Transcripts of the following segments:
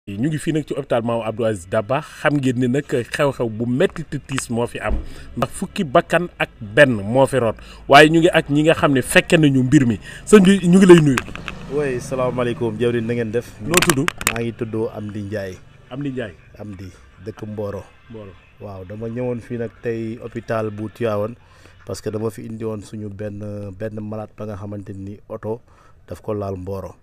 ñu ngi fii nag ci hôpital Maam Abdou Aziz Dabakh xam ngeen ni nag xew-xew bu metti te tiis moo fi am ndax fukki bakkan ak benn moo fi root waaye ñu ngi ak ñi nga xam ne fekke nañu mbir mi sëñ bi ñu ngi lay nuyu. oui salaamaaleykum jawriñ na ngeen def. noo tudd. maa ngi tudd Amdi Ndiaye. Amdi Ndiaye. Amdi dëkk Mboro. Mboro waaw dama ñëwoon fii nag tey hôpital bu Tivaouane parce que dama fi indi woon suñu benn benn malade ba nga xamante ni oto daf ko laal Mboro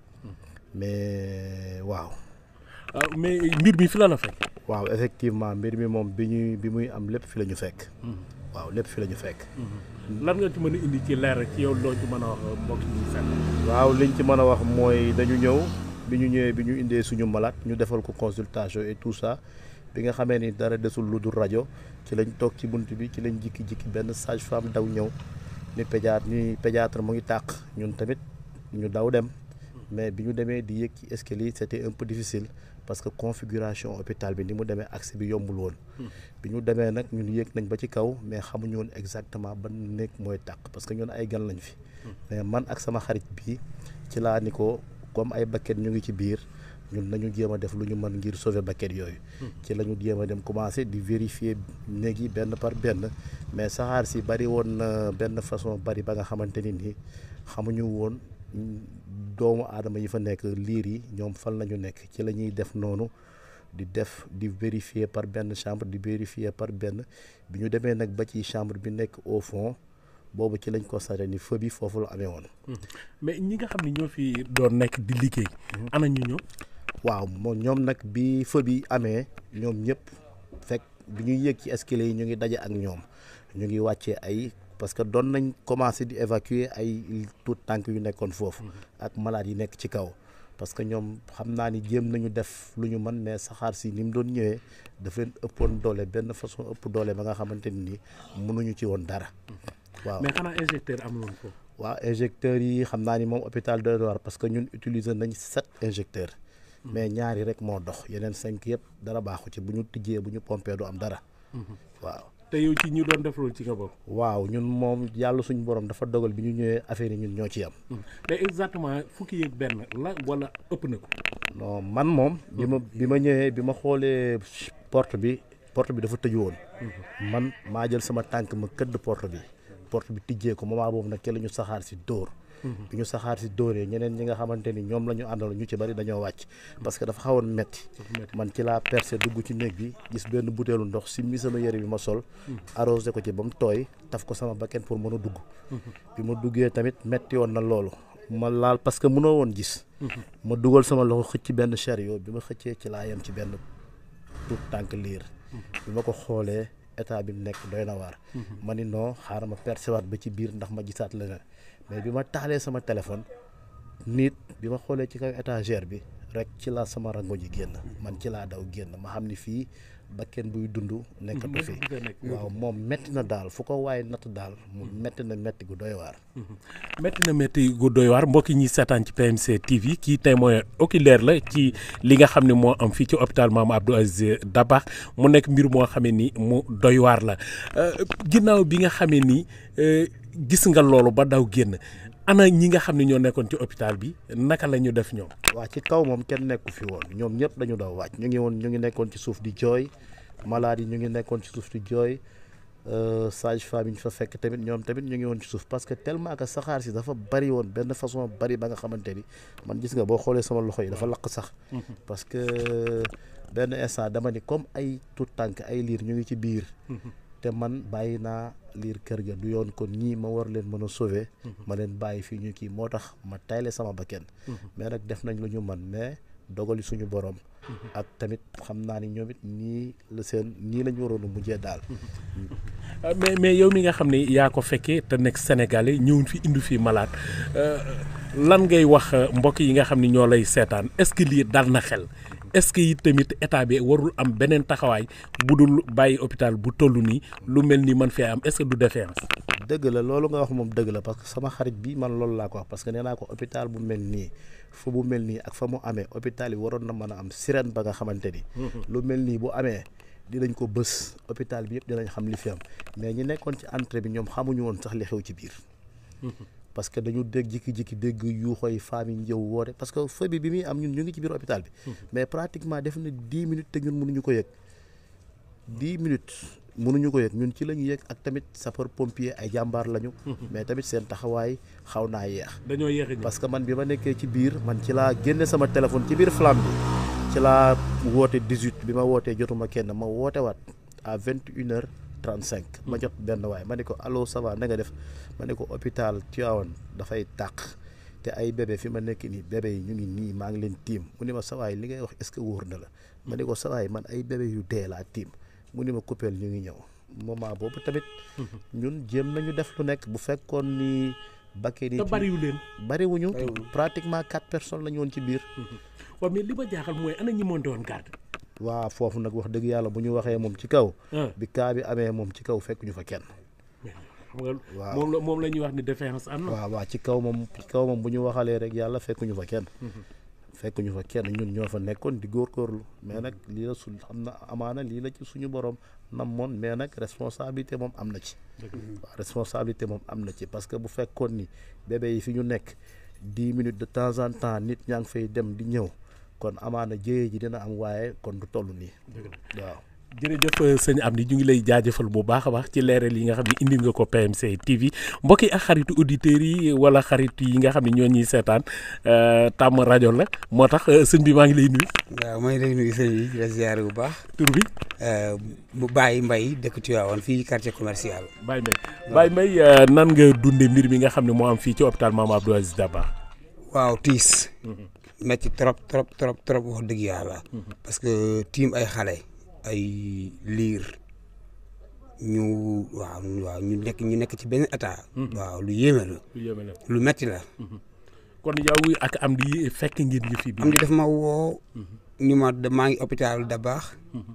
mais waaw. mais mbir mi fi la la fekk. waaw effectivement mbir mi moom bi ñuy bi muy am lépp fi la ñu fekk. waaw lépp fi la ñu fekk. lan nga ci mën a indi ci leer ci yow loo ci mën a wax mbokk ñu fekk. waaw liñ ci mën a wax mooy dañu ñëw bi ñu ñëwee bi ñu indee suñu malade ñu defal ko consultation et tout ça bi nga xamee ni dara desul lu dul rajo ci lañ toog ci bunt bi ci lañ jikki-jikki benn sage femme daw ñëw ni pédiatre ni pédiatre mu ngi tàq ñun tamit ñu daw dem mais bi ñu demee di yéeg ci escalier c'était un peu difficile parce que configuration hôpital bi ni mu demee accès bi yombul woon bi ñu demee nag ñun yéeg nañ ba ci kaw mais xamuñu woon exactement ban néeg mooy tàq parce que ñun ay gan lañ fi mais man ak sama xarit bi ci laa ni ko comme ay bakket ñu ngi ci biir ñun nañu jéem a def lu ñu mën ngir sauver bakket yooyu ci la ñu jéem a dem commencer di vérifier néeg yi benn par benn mais saxaar si bari woon na benn façon bari ba nga xamante ni nii xamuñu woon doomu aadama yi fa nekk liir yi ñoom fan la ñu nekk ci la ñuy def noonu di def di vérifier par benn chambre di vérifier par benn bi ñu demee nag ba ci chambre bi nekk au fond boobu ci lañ constaté ni feu bi foofu la amee woon. mais ñi nga xam ne ñoo fi doon nekk di liggéey. ana ñu ñëw. waaw moom ñoom nag bi feu bi amee ñoom ñëpp fekk bi ñuy yéeg ci escalier yi ñu ngi daje ak ñoom ñu ngi wàccee ay. parce que doon nañ commencé di évacuer ay tout tànk yu nekkoon foofu ak malade yi nekk ci kaw parce que ñoom xam naa ni jéem nañu def lu ñu mën mais saxaar si ni mu doon ñëwee dafa leen ëppoon doole benn façon ëpp doole ba nga xamante ni mënuñu ci woon dara waaw mais xanaa injecteur amuloon foofu. waaw injecteurs yi xam naa ni moom hôpital doy waar parce que ñun utiliser nañ sept injecteurs mais ñaari rek moo dox yeneen cinq yëpp dara baaxu ci bu ñu tijjee bu ñu pompé du am dara waaw te yow ci ñu doon def loolu ci nga bokk. waaw ñun moom yàlla suñu borom dafa dogal bi ñu ñëwee affaire yi ñun ñoo ci am. te exactement fukki yeeg benn la wala ëpp na ko. non man moom. bi ma bi ma ñëwee bi ma xoolee porte bi porte bi dafa tëju woon. man maa jël sama tànk ma këdd porte bi. porte bi tijjee ko moment boobu nag ke la ñu saxaar si dóor. bi ñu saxaar si dóoree ñeneen ñi nga xamante ni ñoom la ñu àndal ñu ci bari dañoo wàcc. parce que dafa xawoon metti man ci laa percé dugg ci néeg bi gis benn butéelu ndox si mi sama yére bi ma sol. arrosé ko ci ba mu tooy taf ko sama bakken pour mën a dugg. bi ma duggee tamit metti woon na loolu. ma laal parce que mënoo woon gis. ma dugal sama loxo xëcc benn chariot bi ma xëccee ci laa yem ci benn tout tànk liir. bi ma ko xoolee état bi nekk doy na waar. ma ni non xaaral ma percé waat ba ci biir ndax ma gisaat leneen. mais bi ma taalee sama téléphone nit bi ma xoolee ci kaw étagère bi rek ci la sama rango ji génn man ci laa daw génn ma xam ni fii bakken buy dund nekkatu fi waaw moom metti na daal fu ko waaye natt daal mu metti na metti gu doy waar metti na metti gu doy waar mbokki ñi seetaan ci PMC TV kii témoin oculaire la ci li nga xam ne moo am fii ci hôpital Maam Abdou Aziz Dabakh mu nekk mbir moo xamee ni mu doy waar la ginnaaw bi nga xamee ni gis nga loolu ba daw génn ana ñi nga xam ne ñoo nekkoon ci hôpital bi naka la ñu def ñoom. waa ci kaw moom kenn nekku fi woon ñoom ñëpp dañu daw wàcc ñu ngi woon ñu ngi nekkoon ci suuf di jooy malade yi ñu ngi nekkoon ci suuf di jooy sage femme yi ñu fa fekk tamit ñoom tamit ñu ngi woon ci suuf parce que tellement que saxaar si dafa bari woon benn façon bari ba nga xamante ni man gis nga boo xoolee sama loxo yi dafa lakk sax. parce que benn instant dama ni comme ay tout tànk ay liir ñu ngi ci biir. te man bàyyi naa liir kër ga du yoon kon ñii ma war leen mën a sauver. ma leen bàyyi fii ñu kii moo tax ma tayle sama bakken mais nag def nañ lu ñu man mais dogali suñu borom. ak tamit xam naa ni ñoom it nii la seen nii lañ waroon a mujjee daal. mais mais yow mi nga xam ne yaa ko fekkee te nekk sénégalais ñëwuñ fi indi fi malade lan ngay wax mbokk yi nga xam ne ñoo lay seetaan est-ce que lii dal na xel. est-ce que it tamit état bi warul am beneen taxawaay bu dul bàyyi hôpital bu toll nii lu mel ni man fee am est-ce que du défiance. dëgg la loolu nga wax moom dëgg la parce que sama xarit bi man loolu laa ko wax parce que nee naa ko hôpital bu mel nii fu bu mel nii ak fa mu amee hôpital yi waroon na mën a am sirène ba nga xamante ni. lu mel nii bu amee dinañ ko bës hôpital bi yëpp dinañ xam li fi am mais ñi nekkoon ci entrée bi ñoom xamuñu woon sax li xew ci biir. parce que dañu dégg jikki-jikki dégg yuuxoy femmes yi ñëw woote parce que feu bi bi muy am ñun ñu ngi ci biir hôpital bi mais pratiquement def na dix minutes te ñun mënuñu ko yëg dix minutes mënuñu ko yëg ñun ci la ñu yëg ak tamit sapeur pompier ay jàmbaar lañu mais tamit seen taxawaay xaw naa yeex dañoo yéex a ñëw. parce que man bi ma nekkee ci biir man ci laa génne sama téléphone ci biir flamme bi ci laa woote 18 bi ma wootee jotuma kenn ma woote waat à 21 heures 35 ma jot benn waay ma ne ko allo ça va na nga def ma ne ko hôpital Tivaouane dafay tàq te ay bébé fi ma nekk nii bébé yi ñu ngi nii maa ngi leen tiim mu ne ma sawaay li ngay wax est-ce que wóor na la ma ne ko sawaay man ay bébé yu dee laa tiim mu ne ma coupeel ñu ngi ñëw moment boobu tamit ñun jéem nañu def lu nekk bu fekkoon ni bakkee ni te bariwu leen. bariwuñu pratiquement quatre personnes la ñu woon ci biir waaw mais li ma jaaxal mooy ana ñi monté woon garde. waa foofu nag wax dëgg yàlla bu ñu waxee moom ci kaw ah bi kaa bi amee moom ci kaw fekk ñu fa kenn mais xam nga Waaw. moom la moom la ñuy wax ni défense am na. waaw waaw ci kaw moom ci kaw moom bu ñu waxalee rek yàlla fekk ñu fa kenn fekk ñu fa kenn ñun ñoo fa nekkoon di góorgóorlu mais nag lii la su xam na amaana lii la ci suñu borom nam moon mais nag responsabilité moom am na ci waaw responsabilité moom am na ci parce que bu fekkoon ni bébé yi fi ñu nekk dix minutes de temps en temps nit ñaa ngi fay dem di ñëw kon amaana jéye ji dina am waaye kon du toll nii dëgg la. waaw jërëjëf sëñ Amdi ñu ngi lay jaajëfal bu baax a baax ci leeral yi nga xam ne indi nga ko PMC TV mbokk yi ak xaritu auditeurs yi wala xaritu yi nga xam ne ñoo ñuy seetaan euh, tàmm rajo la moo tax euh, sëñ bi maa ngi lay nuyu waaw may lay nuyu sëñ bi di la ziare bu baax tur bi mu bàyyi mbay dëkk Tivaouane fii quartier commercial Baye Mbaye Baye Mbaye euh, nan nga dunde mbir mi nga xam ne moo am fii ci hôpital Mame Abdou Aziz Dabakh waaw tiis metti trop trop trop trop wax dëgg yàlla parce que tiim ay xale ay liir ñu waaw waaw ñu nekk ñu nekk ci benn état waaw lu yéeme la lu yéeme la lu metti la kon yow ak am di fekk ngeen yëf yi bi am di daf ma woo ni ma da- maa ngi hôpital Dabakh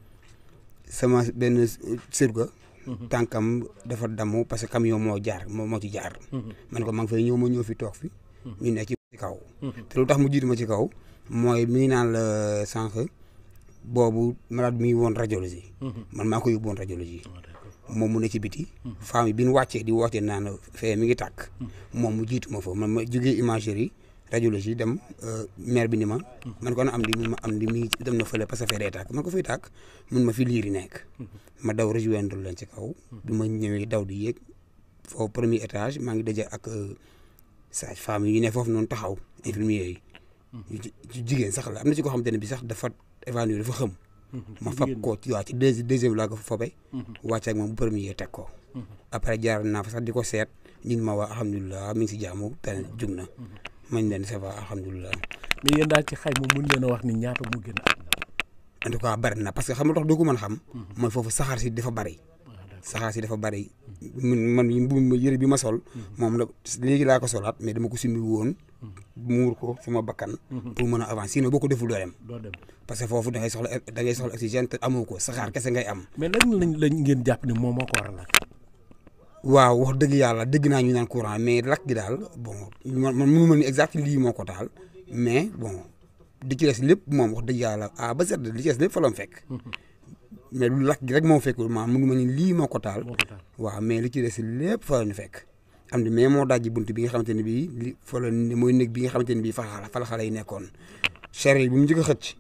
sama benn surga tànkam dafa damm parce que camion moo jaar moo moo ci jaar man ko maa ngi fay ñëw ma ñëw fi toog fi ñu ne ci kaw te lu tax mu jiitu ma ci kaw mooy mi ngi naan la sànq boobu malade mi ngi woon radiologie man maa ko yóbbu woon radiologie moom mu ne ci biti femme yi bi ñu wàccee di woote naan fee mi ngi tàkk moom mu jiitu ma fa man ma jógee imagerie radiologie dem maire bi ni ma man ko na am di mun ma am di mi ngi dem na fële parce que fee day tàkk man ko fiy tàkk mun ma fi liiri nekk ma daw rejoindre leen ci kaw bi ma ñëwee daw di yéeg foofu premier étage maa ngi daje ak sage femme yi ne foofu noonu taxaw infirmier yi yu ji- yu jigéen sax la am na ci koo xamante ne bi sax dafa évanouir dafa xëm ma fab ko ci waa ci deuxi deuxième laa ko fa fobe wàcc ak moom bu premier teg ko après jaar naa fa sax di ko seet ñun ma waa alhamdulilah mi ngi si jaamu te jug na mañ leen ça va alhamdulilah mais yéen daal ci xayma mun leen a wax ni ñaata mu gën a en tout cas bari na parce que xam nga tax doo ko mën a xam mooy foofu saxaar si dafa bari saxaar si dafa bari man man mbubb ma yëre bi ma sol moom la léegi laa ko solaat mais dama ko summi woon muur ko sama bakkan pour mën a avancer sinon boo ko deful doo dem doo dem parce que foofu da ngay soxla da ngay soxla oxygène te amoo ko saxaar kese ngay am mais lan lañ lañ ngeen jàpp ni moom moo ko waral ak waaw wax dëgg yàlla dégg naa ñu naan courant mais lakk gi daal bon man man mënu ma ni exact lii moo ko taal mais bon di ci des lépp moom wax dëgg yàlla ah ba set li ci des lépp fa la mu fekk mais lu lakk gi rek moo fekkul maa mënu ma ni lii moo ko taal moo ko taal waaw mais li ci des lépp fa la ñu fekk am di mais moo dajji bunt bi nga xamante ne bii li fa la mooy néeg bi nga xamante ne bii fa xala fa la xale yi nekkoon cher yi bi mu njëkk a xëcc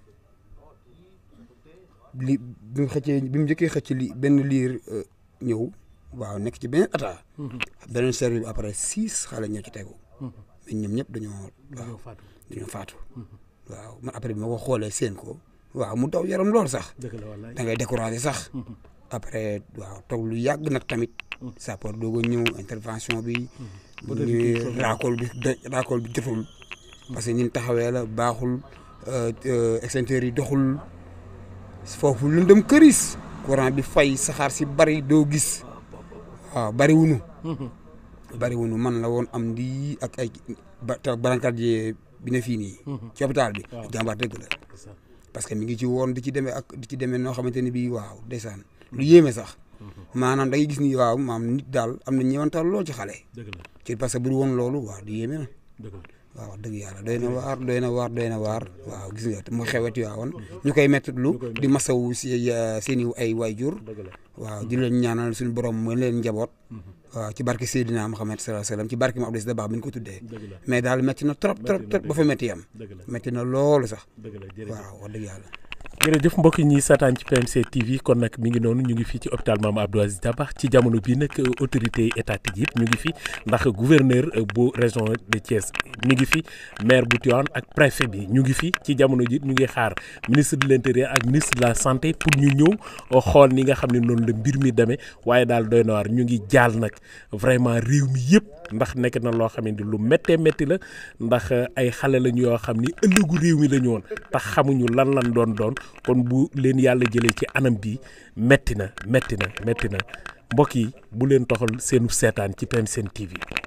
li bi mu xëccee bi mu njëkkee xëcc li benn liir euh, ñëw waaw nekk ci beneen ata beneen cher bi après six xale ñoo ci tegu mais ñoom ñëpp dañoo waaw dañoo faatu dañoo faatu waaw man après bi ma ko xoolee seen ko waaw mu daw yaram lool sax dëgg la wallaay da ngay découragé sax après waaw toog lu yàgg nag tamit sapeur doog a ñëw intervention bi ñu raakool bi de- raakool bi jotul parce que ñun taxawee la baaxul euh, euh, extincteurs yi doxul foofu lëndëm këris courant bi fay saxaar si bari doo gis waaw bari wunu bari wunu man la woon am di ak ay ba te brancardier bi ne fii nii ci hôpital bi jàmbaar dëgg la parce que mi ngi ci woon di ci demee ak di ci demee noo xamante ne bii waaw ndeysaan lu yéeme sax maanaam da ngay gis ni waaw maam nit daal am na ñeewantal lool ci xale dëgg la ci parce que bu dul woon loolu waaw di yéeme na dëgg la waaw wax dëgg yàlla doy na waar doy na waar doy na waar waaw gis nga mu xeweti waawoon ñu koy mettitlu di masawu si seen i ay waajur dëgg la waaw di leen ñaanal suñu borom mu leen njaboot waaw ci barke Seydina Muhammad sallallahu alayhi wasallam ci barke ma Abdou Aziz Dabakh bi ñu ko tuddee dëgg la mais daal métti na trop trop Métti na, trop ba fa métti yam dëgg la métti na loolu sax dëgg la jërëjëf waaw wax dëgg yàlla jërëjëf mbokk yi ñuy seetaan ci PMC TV kon nag mi ngi noonu ñu ngi fii ci hôpital Mame Abdou Aziz Dabakh ci jamono bii nag autorité étatique yëpp ñu ngi fi ndax gouverneur bu région de Thiès ñu ngi fi maire bu Tivaouane ak préfet bi ñu ngi fi ci jamono ji ñu ngi xaar ministre de l'intérieur ak ministre de la santé pour ñu ñëw xool ni nga xam ne noonu la mbir mi demee waaye daal doy na waar ñu ngi jaal nag vraiment réew mi yëpp ndax nekk na loo xam ne lu méttee métti la ndax ay xale lañu yoo xam ni ëllëgu réew mi la ñu woon tax xamuñu lan lan doon doon kon bu leen yàlla jëlee ci anam bi métti na métti na métti na mbokk yi bu leen toxal seenu seetaan ci PMC TV